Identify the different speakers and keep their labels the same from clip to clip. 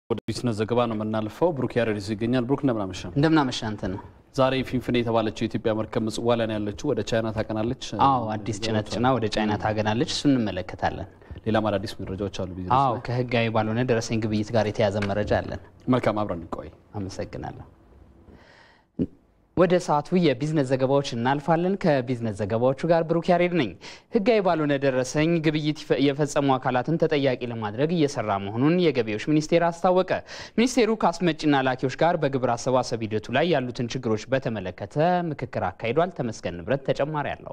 Speaker 1: ወደ ቢዝነስ ዘገባ ነው የምናልፈው። ብሩክ ያረዲስ ይገኛል። ብሩክ እንደምናመሻ
Speaker 2: እንደምናመሻ አንተ ነው።
Speaker 1: ዛሬ ፊንፊኔ የተባለችው የኢትዮጵያ መርከብ ምጽዋ ላይ ነው ያለችው። ወደ ቻይና ታቀናለች።
Speaker 2: አዎ አዲስ ጭነት ጭና ወደ ቻይና ታገናለች። እሱ እንመለከታለን።
Speaker 1: ሌላም አዳዲስ መረጃዎች አሉ። ቢዝነስ
Speaker 2: አዎ
Speaker 1: ላይ
Speaker 2: ከህጋዊ ባልሆነ ደረሰኝ ግብይት ጋር የተያዘ መረጃ አለን።
Speaker 1: መልካም፣ አብረን እንቆይ።
Speaker 2: አመሰግናለሁ። ወደ ሰዓቱ የቢዝነስ ዘገባዎች እናልፋለን። ከቢዝነስ ዘገባዎቹ ጋር ብሩክ ያሬድ ነኝ። ህጋዊ ባልሆነ ደረሰኝ ግብይት ይፈ- የፈጸሙ አካላትን ተጠያቂ ለማድረግ እየሰራ መሆኑን የገቢዎች ሚኒስቴር አስታወቀ። ሚኒስቴሩ ከአስመጭና ላኪዎች ጋር በግብር አሰባሰብ ሂደቱ ላይ ያሉትን ችግሮች በተመለከተ ምክክር አካሂዷል። ተመስገን ንብረት ተጨማሪ አለው።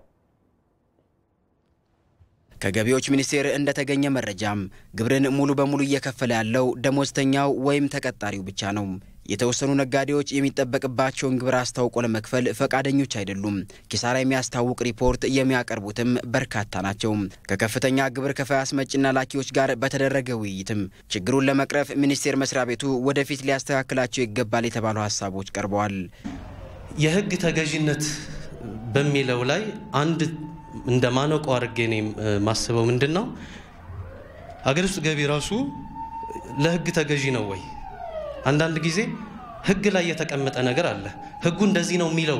Speaker 3: ከገቢዎች ሚኒስቴር እንደተገኘ መረጃም ግብርን ሙሉ በሙሉ እየከፈለ ያለው ደሞዝተኛው ወይም ተቀጣሪው ብቻ ነው። የተወሰኑ ነጋዴዎች የሚጠበቅባቸውን ግብር አስታውቆ ለመክፈል ፈቃደኞች አይደሉም። ኪሳራ የሚያስታውቅ ሪፖርት የሚያቀርቡትም በርካታ ናቸው። ከከፍተኛ ግብር ከፋይ አስመጭና ላኪዎች ጋር በተደረገ ውይይትም ችግሩን ለመቅረፍ ሚኒስቴር መስሪያ ቤቱ ወደፊት ሊያስተካክላቸው ይገባል የተባሉ ሀሳቦች ቀርበዋል።
Speaker 4: የህግ ተገዥነት በሚለው ላይ አንድ እንደ ማነቆ አድርጌ እኔ ማስበው ምንድን ነው፣ አገር ውስጥ ገቢ ራሱ ለህግ ተገዢ ነው ወይ? አንዳንድ ጊዜ ህግ ላይ የተቀመጠ ነገር አለ። ህጉ እንደዚህ ነው የሚለው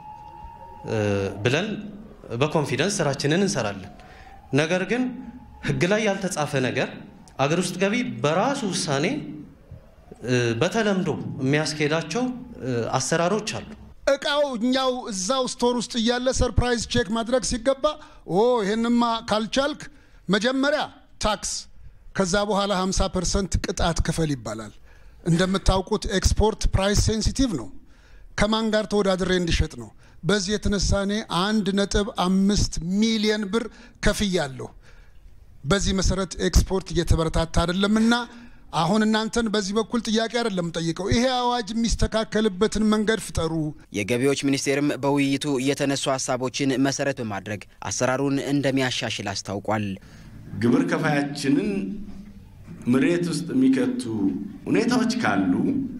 Speaker 4: እ ብለን በኮንፊደንስ ስራችንን እንሰራለን። ነገር ግን ህግ ላይ ያልተጻፈ ነገር አገር ውስጥ ገቢ በራሱ ውሳኔ እ በተለምዶ የሚያስኬዳቸው እ አሰራሮች አሉ።
Speaker 5: እቃው እኛው እዛው ስቶር ውስጥ እያለ ሰርፕራይዝ ቼክ ማድረግ ሲገባ ኦ ይህንማ ካልቻልክ መጀመሪያ ታክስ ከዛ በኋላ 50 ፐርሰንት ቅጣት ክፈል ይባላል። እንደምታውቁት ኤክስፖርት ፕራይስ ሴንሲቲቭ ነው። ከማን ጋር ተወዳድሬ እንዲሸጥ ነው። በዚህ የተነሳ እኔ አንድ ነጥብ አምስት ሚሊየን ብር ከፍያለሁ። በዚህ መሰረት ኤክስፖርት እየተበረታታ አይደለምና አሁን እናንተን በዚህ በኩል ጥያቄ አይደለም ጠይቀው፣ ይሄ አዋጅ የሚስተካከልበትን መንገድ ፍጠሩ።
Speaker 3: የገቢዎች ሚኒስቴርም በውይይቱ የተነሱ ሀሳቦችን መሰረት በማድረግ አሰራሩን እንደሚያሻሽል አስታውቋል።
Speaker 6: ግብር ከፋያችንን መሬት ውስጥ የሚከቱ ሁኔታዎች ካሉ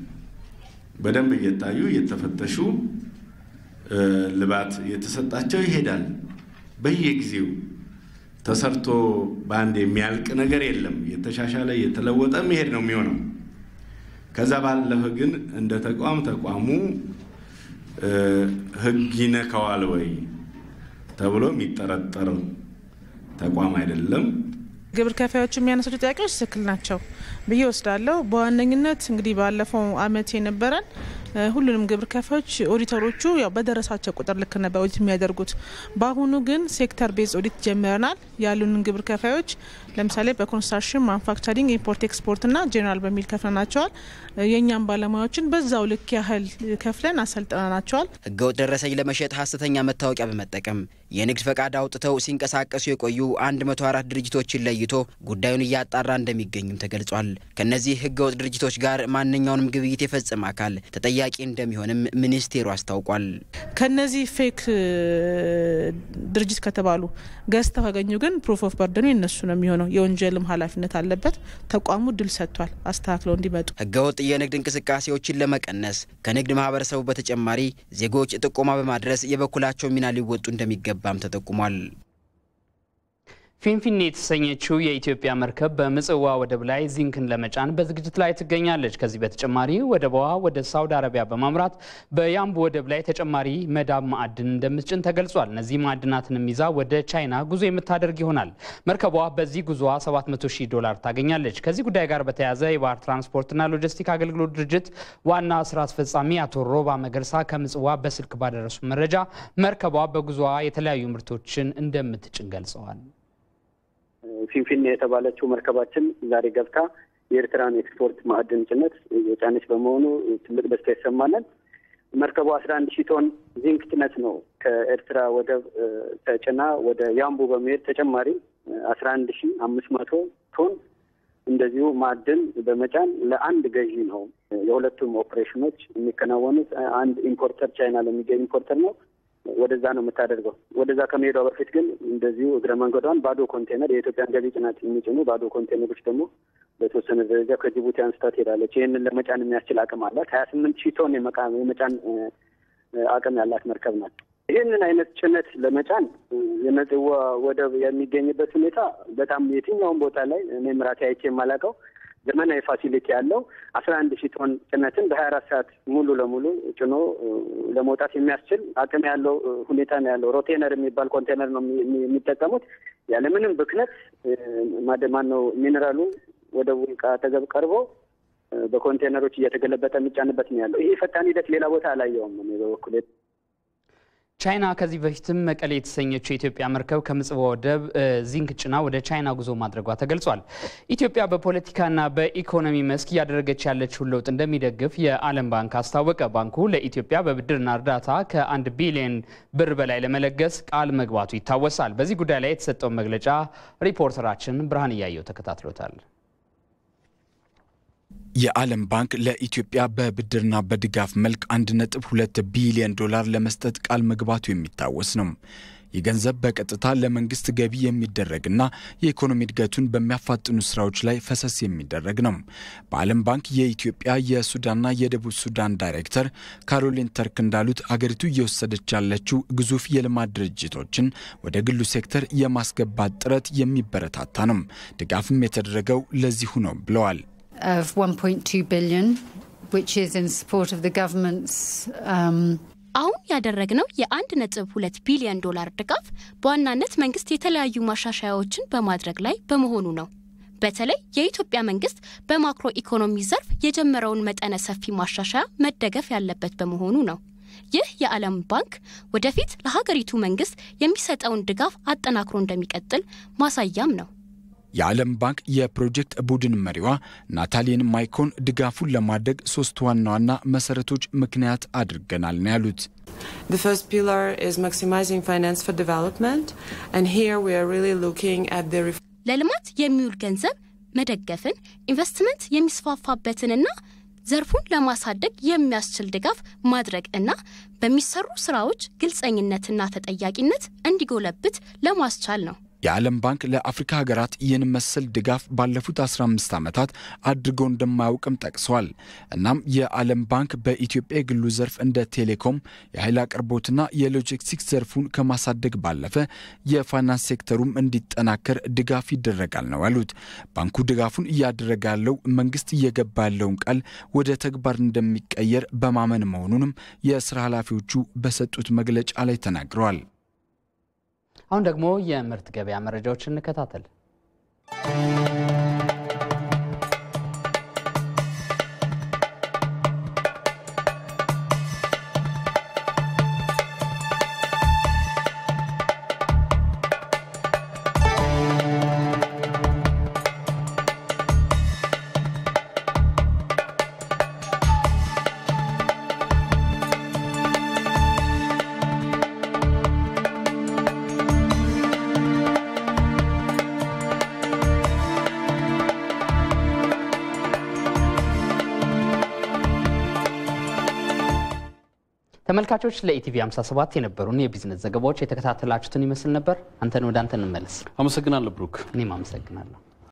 Speaker 6: በደንብ እየታዩ እየተፈተሹ እ ልባት እየተሰጣቸው ይሄዳል። በየጊዜው ተሰርቶ በአንድ የሚያልቅ ነገር የለም። እየተሻሻለ እየተለወጠ መሄድ ነው የሚሆነው። ከዛ ባለፈ ግን እንደ ተቋም ተቋሙ እ ሕግ ይነካዋል ወይ ተብሎ የሚጠረጠር ተቋም አይደለም።
Speaker 7: ግብር ከፋዮች የሚያነሱት ጥያቄዎች ትክክል ናቸው ብዬ ወስዳለሁ። በዋነኝነት እንግዲህ ባለፈው አመት የነበረን እ ሁሉንም ግብር ከፋዮች ኦዲተሮቹ ያው በደረሳቸው ቁጥር ልክ ነበር ኦዲት የሚያደርጉት። በአሁኑ ግን ሴክተር ቤዝ ኦዲት ጀምረናል። ያሉንን ግብር ከፋዮች ለምሳሌ በኮንስትራክሽን፣ ማኑፋክቸሪንግ፣ ኢምፖርት ኤክስፖርት ና ጄኔራል በሚል ከፍለናቸዋል። የእኛም ባለሙያዎችን በዛው ልክ ያህል ከፍለን አሰልጥነናቸዋል።
Speaker 3: ህገወጥ ደረሰኝ ለመሸጥ ሀሰተኛ መታወቂያ በመጠቀም የንግድ ፈቃድ አውጥተው ሲንቀሳቀሱ የቆዩ 104 ድርጅቶችን ለይቶ ጉዳዩን እያጣራ እንደሚገኙም ተገልጿል። ከእነዚህ ህገወጥ ድርጅቶች ጋር ማንኛውንም ግብይት የፈጸመ አካል ተጠያቂ እንደሚሆንም ሚኒስቴሩ አስታውቋል።
Speaker 7: ከነዚህ ፌክ እ ድርጅት ከተባሉ ገዝተው ካገኙ ግን ፕሩፍ ኦፍ በርደኑ የነሱ ነው የሚሆነው። የወንጀልም ኃላፊነት አለበት። ተቋሙ ድል ሰጥቷል አስተካክለው እንዲመጡ።
Speaker 3: ህገወጥ የንግድ እንቅስቃሴዎችን ለመቀነስ ከንግድ ማህበረሰቡ በተጨማሪ ዜጎች ጥቆማ በማድረስ የበኩላቸው ሚና ሊወጡ እንደሚገባም ተጠቁሟል።
Speaker 2: ፊንፊኔ የተሰኘችው የኢትዮጵያ መርከብ በምጽዋ ወደብ ላይ ዚንክን ለመጫን በዝግጅት ላይ ትገኛለች። ከዚህ በተጨማሪ ወደቧ ወደ ሳውዲ አረቢያ በማምራት በያምቡ ወደብ ላይ ተጨማሪ መዳብ ማዕድን እንደምትጭን ተገልጿል። እነዚህ ማዕድናትንም ይዛ ወደ ቻይና ጉዞ የምታደርግ ይሆናል። መርከቧ በዚህ ጉዞዋ 700 ሺህ ዶላር ታገኛለች። ከዚህ ጉዳይ ጋር በተያያዘ የባህር ትራንስፖርትና ሎጂስቲክ አገልግሎት ድርጅት ዋና ስራ አስፈጻሚ አቶ ሮባ መገርሳ ከምጽዋ በስልክ ባደረሱ መረጃ መርከቧ በጉዞዋ የተለያዩ ምርቶችን እንደምትጭን ገልጸዋል።
Speaker 8: ፊንፊኔ የተባለችው መርከባችን ዛሬ ገብታ የኤርትራን ኤክስፖርት ማዕድን ጭነት የጫነች በመሆኑ ትልቅ ደስታ ይሰማናል። መርከቡ አስራ አንድ ሺህ ቶን ዚንክ ጭነት ነው ከኤርትራ ወደብ ተጭና ወደ ያምቡ በመሄድ ተጨማሪ አስራ አንድ ሺህ አምስት መቶ ቶን እንደዚሁ ማዕድን በመጫን ለአንድ ገዢ ነው የሁለቱም ኦፕሬሽኖች የሚከናወኑት። አንድ ኢምፖርተር ቻይና ለሚገኝ ኢምፖርተር ነው ወደዛ ነው የምታደርገው። ወደዛ ከመሄዷ በፊት ግን እንደዚሁ እግረ መንገዷን ባዶ ኮንቴነር የኢትዮጵያን ገቢ ጭነት የሚጭኑ ባዶ ኮንቴነሮች ደግሞ በተወሰነ ደረጃ ከጅቡቲ አንስታ ትሄዳለች። ይህንን ለመጫን የሚያስችል አቅም አላት። ሀያ ስምንት ሺህ ቶን የመጫን አቅም ያላት መርከብ ናት። ይህንን አይነት ጭነት ለመጫን የምጽዋ ወደብ የሚገኝበት ሁኔታ በጣም የትኛውም ቦታ ላይ እኔም ራሴ አይቼ የማላውቀው ዘመናዊ ፋሲሊቲ ያለው አስራ አንድ ሺህ ቶን ጭነትን በሀያ አራት ሰዓት ሙሉ ለሙሉ ጭኖ ለመውጣት የሚያስችል አቅም ያለው ሁኔታ ነው ያለው። ሮቴነር የሚባል ኮንቴነር ነው የሚጠቀሙት። ያለምንም ብክነት ማን ነው ሚኔራሉ ወደ ውልቃ አጠገብ ቀርቦ በኮንቴነሮች እየተገለበጠ የሚጫንበት ነው ያለው። ይሄ ፈጣን ሂደት ሌላ ቦታ አላየውም በበኩል
Speaker 2: ቻይና ከዚህ በፊትም መቀሌ የተሰኘችው የኢትዮጵያ መርከብ ከምጽዋ ወደብ ዚንክ ጭና ወደ ቻይና ጉዞ ማድረጓ ተገልጿል። ኢትዮጵያ በፖለቲካና በኢኮኖሚ መስክ እያደረገች ያለችውን ለውጥ እንደሚደግፍ የዓለም ባንክ አስታወቀ። ባንኩ ለኢትዮጵያ በብድርና እርዳታ ከአንድ ቢሊዮን ብር በላይ ለመለገስ ቃል መግባቱ ይታወሳል። በዚህ ጉዳይ ላይ የተሰጠውን መግለጫ ሪፖርተራችን ብርሃን እያየው ተከታትሎታል።
Speaker 9: የዓለም ባንክ ለኢትዮጵያ በብድርና በድጋፍ መልክ 1.2 ቢሊዮን ዶላር ለመስጠት ቃል መግባቱ የሚታወስ ነው። ይህ ገንዘብ በቀጥታ ለመንግስት ገቢ የሚደረግና የኢኮኖሚ እድገቱን በሚያፋጥኑ ስራዎች ላይ ፈሰስ የሚደረግ ነው። በዓለም ባንክ የኢትዮጵያ የሱዳንና የደቡብ ሱዳን ዳይሬክተር ካሮሊን ተርክ እንዳሉት አገሪቱ እየወሰደች ያለችው ግዙፍ የልማት ድርጅቶችን ወደ ግሉ ሴክተር የማስገባት ጥረት የሚበረታታ ነው። ድጋፍም የተደረገው ለዚሁ ነው ብለዋል።
Speaker 10: of 1.2 billion, which is in support of the government's. Um,
Speaker 11: አሁን ያደረግነው የአንድ ነጥብ ሁለት ቢሊዮን ዶላር ድጋፍ በዋናነት መንግስት የተለያዩ ማሻሻያዎችን በማድረግ ላይ በመሆኑ ነው። በተለይ የኢትዮጵያ መንግስት በማክሮ ኢኮኖሚ ዘርፍ የጀመረውን መጠነ ሰፊ ማሻሻያ መደገፍ ያለበት በመሆኑ ነው። ይህ የዓለም ባንክ ወደፊት ለሀገሪቱ መንግስት የሚሰጠውን ድጋፍ አጠናክሮ እንደሚቀጥል ማሳያም ነው።
Speaker 9: የዓለም ባንክ የፕሮጀክት ቡድን መሪዋ ናታሊን ማይኮን ድጋፉን ለማድረግ ሶስት ዋና ዋና መሰረቶች ምክንያት አድርገናል ነው ያሉት።
Speaker 12: The first pillar is maximizing finance for development, and here we are really looking at the
Speaker 11: ለልማት የሚውል ገንዘብ መደገፍን፣ ኢንቨስትመንት የሚስፋፋበትንና ዘርፉን ለማሳደግ የሚያስችል ድጋፍ ማድረግ እና በሚሰሩ ስራዎች ግልጸኝነትና ተጠያቂነት እንዲጎለብት ለማስቻል ነው።
Speaker 9: የዓለም ባንክ ለአፍሪካ ሀገራት ይህን መሰል ድጋፍ ባለፉት 15 ዓመታት አድርጎ እንደማያውቅም ጠቅሰዋል። እናም የዓለም ባንክ በኢትዮጵያ የግሉ ዘርፍ እንደ ቴሌኮም፣ የኃይል አቅርቦትና የሎጂስቲክስ ዘርፉን ከማሳደግ ባለፈ የፋይናንስ ሴክተሩም እንዲጠናከር ድጋፍ ይደረጋል ነው ያሉት። ባንኩ ድጋፉን እያደረገ ያለው መንግስት እየገባ ያለውን ቃል ወደ ተግባር እንደሚቀየር በማመን መሆኑንም የስራ ኃላፊዎቹ በሰጡት መግለጫ ላይ ተናግረዋል።
Speaker 2: አሁን ደግሞ የምርት ገበያ መረጃዎችን እንከታተል። ተመልካቾች ለኢቲቪ 57 የነበሩን የቢዝነስ ዘገባዎች የተከታተላችሁትን ይመስል ነበር። አንተን ወደ አንተ እንመለስ።
Speaker 1: አመሰግናለሁ ብሩክ።
Speaker 2: እኔም አመሰግናለሁ።